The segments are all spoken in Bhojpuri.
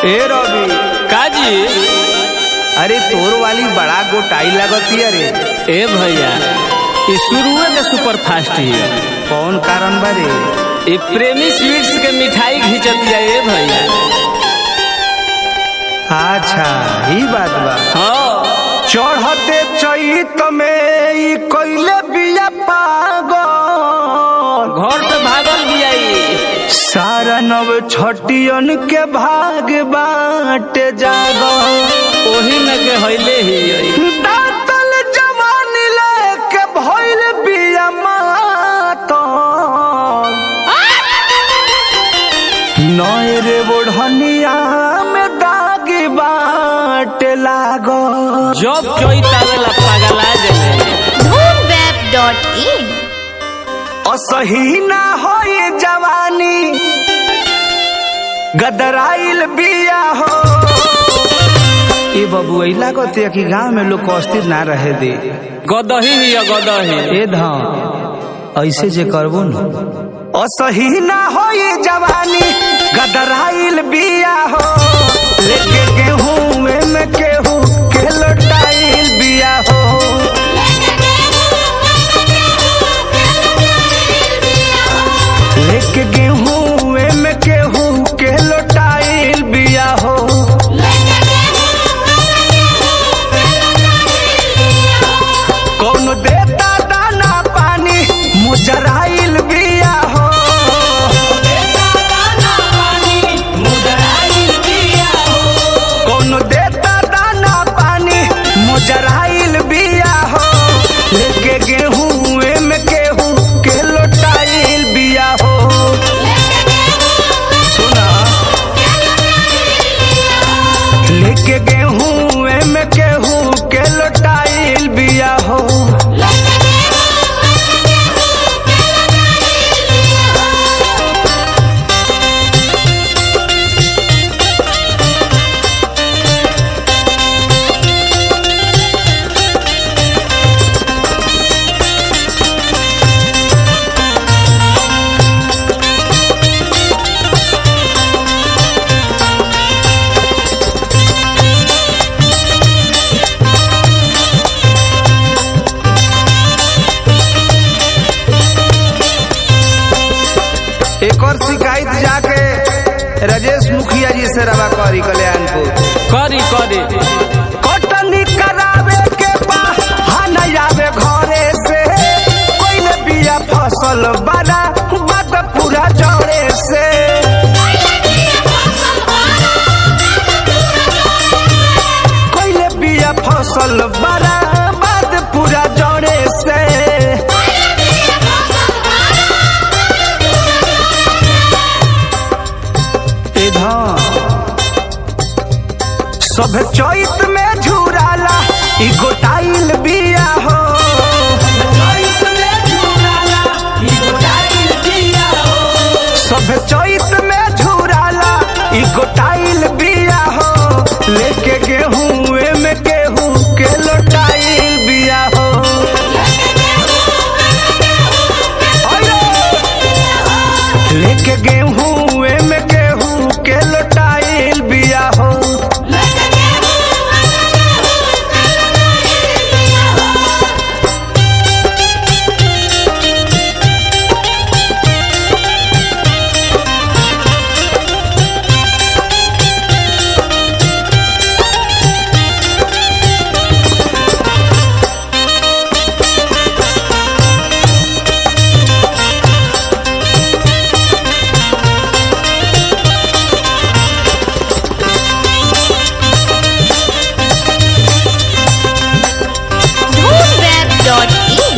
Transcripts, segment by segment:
ए रवि काजी अरे तोर वाली बड़ा गोटाई लगती अरे ए भैया ई शुरुए के सुपर फास्ट ही कौन कारण बारे ई प्रेमी स्वीट्स के मिठाई घिंचतिया ए भैया अच्छा ही बात बा हाँ चढ़ते चैत में ई कइले बिया पागल घर से भागल भी आई सारा नव छटियन के भाग बाटे जागल ओही में के हइले ही आई दातल जवानी लेके भइल बिया मातल नए रे बोढ़निया में दाग बाटे लागल जब चोइत आवेला पागला जाले धूमवेब.in असही ना होई जवानी गदराइल बिया हो ए बबू ऐला कहते कि गांव में लोग को अस्थिर ना रहे दे गदही ही है, गदही ए धाम ऐसे जे करबो न असही ना होई जवानी गदराइल बिया हो लेके गेहूं में केहू के लोटाइल बिया हो लेके गेहूं में केहू के लोटाइल बिया हो कौन देता दाना पानी मुजराइल बिया हो कौन देता दाना पानी मुजराइल बिया हो लेके गेहूं में केहू के लोटाइल बिया हो सुना लेके गेहूं में केहू के लोटाइल बिया हो एक और शिकायत जाके राजेश मुखिया जी से रवा करी कल्याणपुर करी करी कटनी करावे के बहाना आवे घरे से कोई बिया फसल बड़ा बात पूरा जड़े से कोई बिया फसल बड़ा बात पूरा जड़े से ए धाम सब चैत में झुराला ई गोटाइल बिया हो सब चैत में झुराला ई गोटाइल बिया हो लेके गेहूं में गेहूं के लोटाइल बिया हो लेके गेहूं में गेहूं के लोटाइल बिया हो धूमवेब.in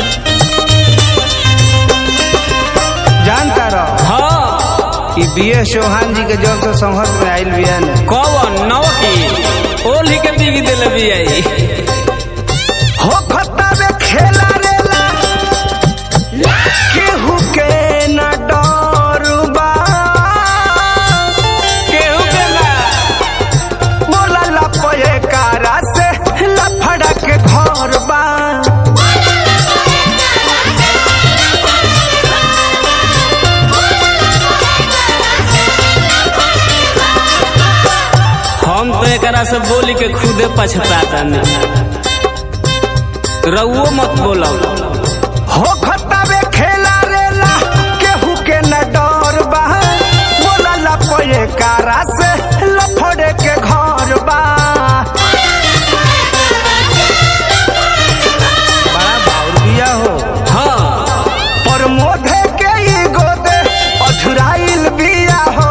जानता रहो हाँ ई बी एस चौहान जी के जब से संघर्ष में आयल बिया ने कौन नवकी ओली के बीगी दिल भी आई हो खत्ता में खेला रेला केहू के न डर बा केहू के ना बोला लपए कारा से लफड़ा के घर बा एकरा से बोली के खुदे पछताता नहीं रउओ मत बोलो हो खतावे खेला रेला केहू के न डर बा बोला ला पये कारा से लफड़े के घर बा बड़ा बाउर बिया हो हाँ पर मोधे के ई गोदे अधुराइल बिया हो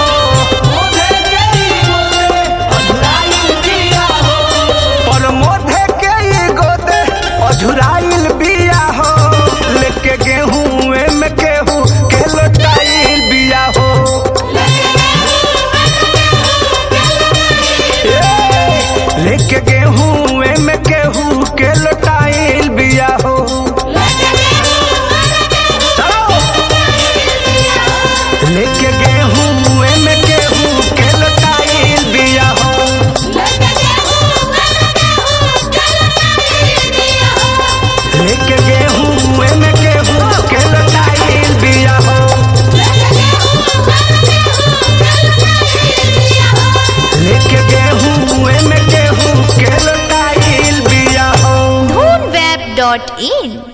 पर मोधे के ई गोदे अधुराइल बिया हो लेके गेहूं में केहू के लोटाइल बिया हो ए, लेके गेहूं में केहू के लोटाइल बिया हो चलो लेके गेहूं में गेहूं के लोटाइल बिया हो लेके गेहूं में गेहूं के लोटाइल बिया हो लेके गेहूं में गेहूं के लोटाइल बिया हो Dhoonweb.in